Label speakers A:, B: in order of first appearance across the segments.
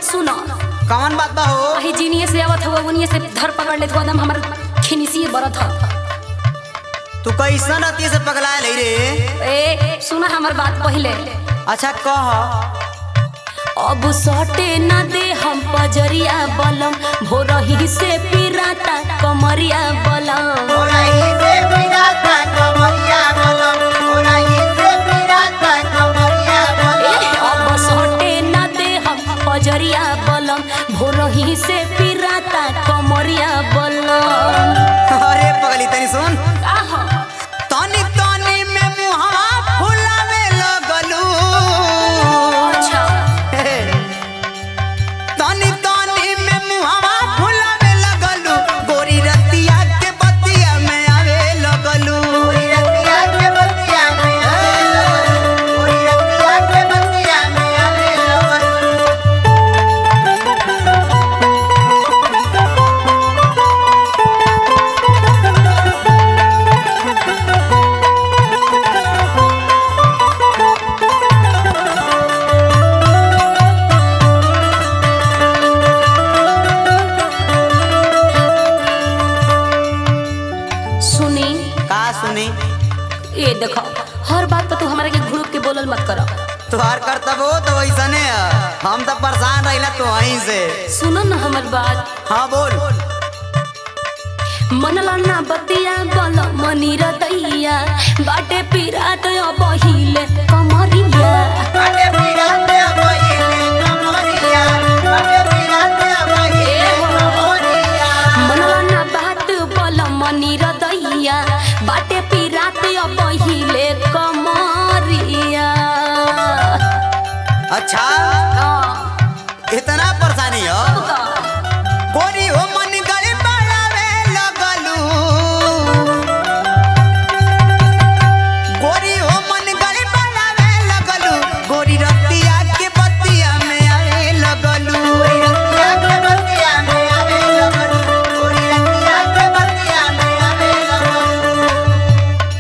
A: बात सुनो
B: कौन बात बा हो
A: अही जीनिए से आवत हुआ उनिए से धर पकड़ ले तो एकदम हमर खिनिसी बरत ह
B: तू कैसन अति से पगला ले रे
A: ए सुना हमर बात पहले
B: अच्छा कह
A: अब सटे न दे हम पजरिया बलम भोरही से पिराता कमरिया बलम ए, अब सटे न दे हम पजरिया बलम भोरही से पिराता कमरिया बलम
B: अरे पगली तनी सुन
A: आह,
B: तनी तनी में मुहावा फुलावे लगलू
A: अच्छा
B: तनी तनी में मुहावा फुलावे लगलू गोरी रतिया के बतिया में आवे लगलू गोरी रतिया के बतिया में आवे लगलू गोरी रतिया के बतिया में आवे लगलू
A: सुनी
B: का सुनी
A: ये देखो हर बात पर तू हमारे के घुड़क के बोलल मत करो
B: तुहार करतब हो तो वैसने है हम तो परेशान रहिला तो वहीं से
A: सुनो ना हमर बात
B: हाँ बोल
A: मनला ना बतिया बल मनी रतैया बाटे पिरात बहिले कमरिया मनला ना बात बल मनी रतैया बाटे पिरात बहिले कमरिया
B: अच्छा
A: हाँ,
B: इतना परेशानी हो
A: अब का?
B: गोरी हो मन गली बढ़ावे लगलू गोरी हो मन गली बढ़ावे लगलू गोरी रतिया के बतिया में आवे लगलू गोरी रतिया के बतिया में आवे लगलू गोरी रतिया के बतिया में आवे लगलू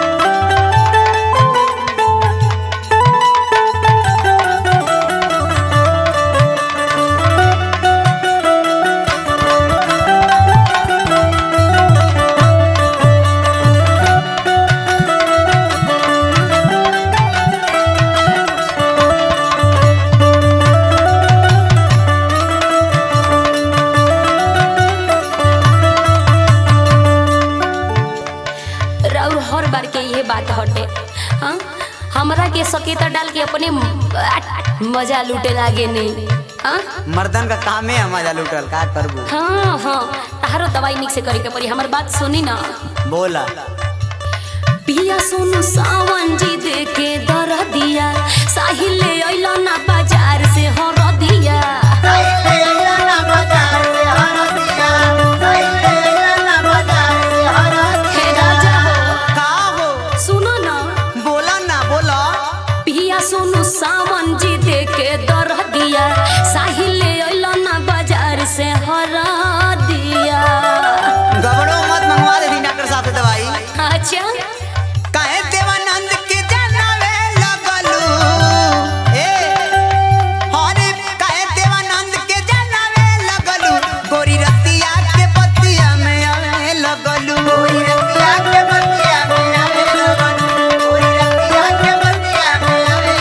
A: और हर बार के ये बात हटे हाँ हमरा के सकेता डाल के अपने म- मजा लूटे लागे नहीं हाँ
B: मर्दन का काम है मजा लुटल का करबू
A: हाँ हाँ तारो दवाई निक से करे के पड़ी हमर बात सुनी ना
B: बोला
A: पिया सुनु सावन जी दे के दर दिया साहिल ले अइलो ना बाजार से हर दिया हे राजा हो
B: का हो
A: सुनो ना
B: बोला ना बोला
A: पिया सुनु सावन जी दे के दर दिया साहिल ले अइलो ना बाजार से हर दिया
B: गबड़ो मत मंगवा दे दी डॉक्टर साहब से दवाई
A: अच्छा
B: काहे देवानंद के जनावे लगलू ए हरे काहे देवानंद के जनावे लगलू गोरी रतिया के बतिया में आवे लगलू गोरी रतिया के बतिया में आवे लगलू गोरी रतिया के बतिया में आवे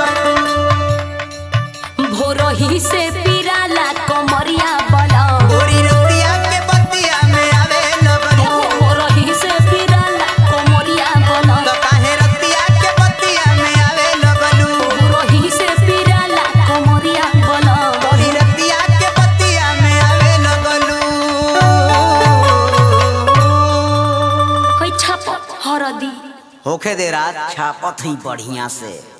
B: लगलू
A: भोरही से पिराला कमरिया बला
B: गोरी रतिया के बतिया में आवे लगलू
A: भोरही से पिराला कमरिया बला
B: तो काहे रतिया के बतिया में आवे लगलू
A: भोरही से पिराला कमरिया बला
B: गोरी रतिया के बतिया में आवे लगलू
A: होई छाप हरदी
B: होखे दे रात छापत ही बढ़िया से